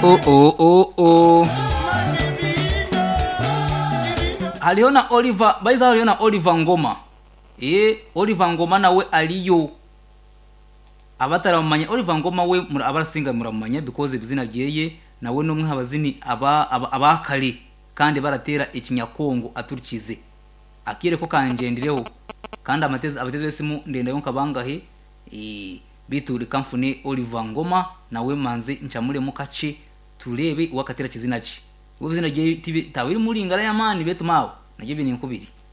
Oh, oh, oh, oh. aliona oliver baiza aliona oliver ngoma ye oliver ngoma nawe aliyo abataramumanya oliver ngoma we mura- abarasinga muramumanya because ibizina byeye nawe n'umwe abazini aba- aba- abakare kandi baratera ikinyakongo aturikize akire ko kanjendireho kandi amatezi abatezi besimu ndendayo nkabangahe eh, biture kamfune oliver ngoma nawe manze ncamure mu kace turebe uwakatera kizina ce ubwo izina rye tawiri muringara ya mani betu mawe nabyo bini nkubiri